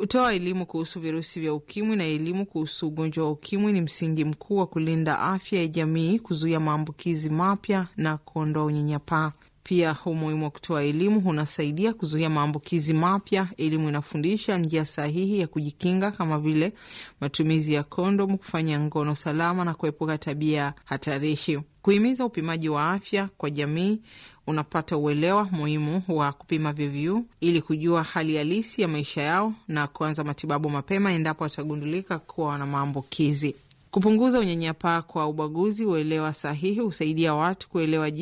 Kutoa elimu kuhusu virusi vya ukimwi na elimu kuhusu ugonjwa wa ukimwi ni msingi mkuu wa kulinda afya ya jamii, kuzuia maambukizi mapya na kuondoa unyanyapaa. Pia umuhimu wa kutoa elimu unasaidia kuzuia maambukizi mapya. Elimu inafundisha njia sahihi ya kujikinga kama vile matumizi ya kondomu, kufanya ngono salama na kuepuka tabia hatarishi. Kuhimiza upimaji wa afya kwa jamii, unapata uelewa muhimu wa kupima VVU ili kujua hali halisi ya maisha yao na kuanza matibabu mapema endapo watagundulika kuwa wana maambukizi. Kupunguza unyanyapaa kwa ubaguzi, uelewa sahihi husaidia watu kuelewa